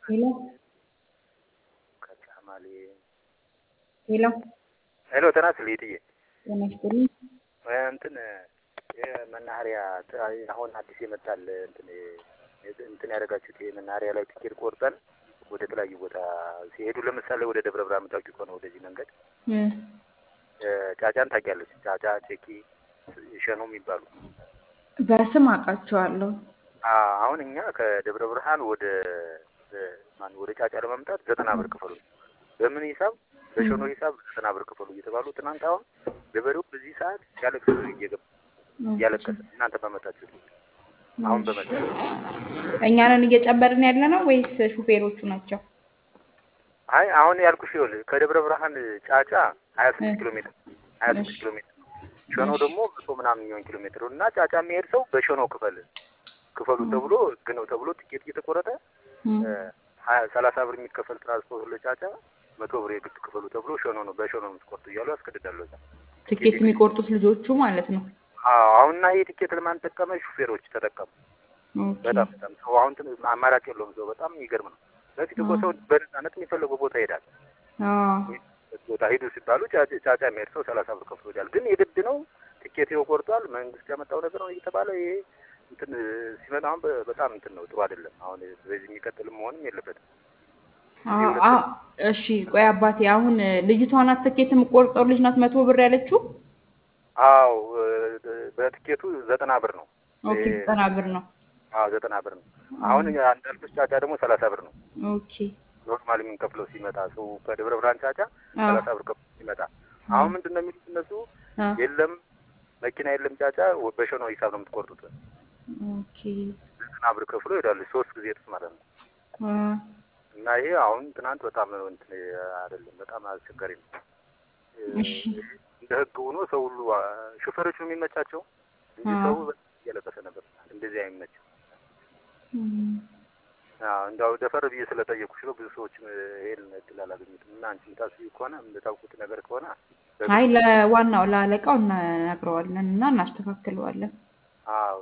ሄሎ ከጫማሌ ሄሎ ሄሎ ተናስ ልይትዬ ጤና ይስጥልኝ። እንትን የመናኸሪያ አሁን አዲስ የመጣል እንትን እንትን ያደረጋችሁት የመናኸሪያ ላይ ትኬት ቆርጠን ወደ ተለያዩ ቦታ ሲሄዱ ለምሳሌ ወደ ደብረ ብርሃን የምታውቂው ከሆነ ወደዚህ መንገድ እም፣ ጫጫን ታውቂያለች? ጫጫ፣ ቼኪ፣ ሸኖ የሚባሉ በስም አውቃቸዋለሁ። አ- አሁን እኛ ከደብረ ብርሃን ወደ ማን ወደ ጫጫ ለመምጣት ዘጠና ብር ክፈሉ። በምን ሂሳብ? በሸኖ ሂሳብ ዘጠና ብር ክፈሉ እየተባሉ ትናንት አሁን ገበሬው በዚህ ሰዓት ሲያለቅስ እየገባ እያለቀሰ እናንተ በመጣችሁት አሁን በመጣ እኛንን እየጨመርን ያለ ነው ወይስ ሹፌሮቹ ናቸው? አይ አሁን ያልኩሽ ይኸውልህ ከደብረ ብርሃን ጫጫ ሀያ ስድስት ኪሎ ሜትር ሀያ ስድስት ኪሎ ሜትር ሸኖ ደግሞ መቶ ምናምን የሚሆን ኪሎ ሜትር እና ጫጫ የሚሄድ ሰው በሸኖ ክፈል ክፈሉ ተብሎ ህግ ነው ተብሎ ትኬት እየተቆረጠ እም፣ ሀያ ሰላሳ ብር የሚከፈል ትራንስፖርት ለጫጫ መቶ ብር የግድ ክፈሉ ተብሎ ሸኖ ነው በሸኖ ነው የምትቆርጡ እያሉ ያስገድዳሉ። እዛ ትኬት የሚቆርጡት ልጆቹ ማለት ነው። አዎ አሁንና ይህ ትኬት ለማን ተጠቀመ? ሹፌሮች ተጠቀሙ። ኦኬ። በጣም በጣም ሰው አሁን ትን- አማራጭ የለውም። ሰው በጣም የሚገርም ነው። በፊት እኮ ሰው በነፃነት የሚፈለገው ቦታ ይሄዳል። አዎ ቦታ ሂዱ ሲባሉ ጫጫ- ጫጫ የሚሄድ ሰው ሰላሳ ብር ከፍሎ ይሄዳል። ግን የግድ ነው ትኬት ይኸው ቆርጧል፣ መንግስት ያመጣው ነገር ነው እየተባለ ይሄ እንትን ሲመጣ አሁን በ- በጣም እንትን ነው ጥሩ አይደለም። አሁን በዚህ የሚቀጥል መሆንም የለበትም። አዎ፣ አዎ። እሺ ቆይ አባቴ፣ አሁን ልጅቷ ናት ትኬት የምቆርጠው ልጅ ናት መቶ ብር ያለችው? አዎ በትኬቱ ዘጠና ብር ነው። ኦኬ ዘጠና ብር ነው። አዎ ዘጠና ብር ነው። አሁን እንዳልኩሽ ጫጫ ደግሞ ሰላሳ ብር ነው። ኦኬ ኖርማል የምንከፍለው ሲመጣ ሰው ከደብረ ብርሃን ጫጫ አዎ። ሰላሳ ብር ከፍሎ ሲመጣ አሁን ምንድን ነው የሚሉት እነሱ አዎ። የለም መኪና የለም ጫጫ በሸኖ ሂሳብ ነው የምትቆርጡት። ኦኬ ዘጠና ብር ከፍሎ ይሄዳሉ። ሶስት ጊዜ ጥፍ ማለት ነው። አዎ። እና ይሄ አሁን ትናንት በጣም እንትን አይደለም፣ በጣም አስቸጋሪ ነው። እሺ እንደ ህግ ሆኖ ሰው ሁሉ ሾፌሮቹ የሚመቻቸው እንጂ አዎ። ሰው በጣም እያለቀሰ ነበር። እንደዚህ አይመችም። እም፣ አዎ እንዳው ደፈር ብዬ ስለጠየኩሽ ነው። ብዙ ሰዎችም ይሄን እድል አላገኙትም። እና አንቺ የምታስቢው ከሆነ የምታውቁት ነገር ከሆነ አይ ለዋናው ለአለቃው እናግረዋለን እና እናስተካክለዋለን። አዎ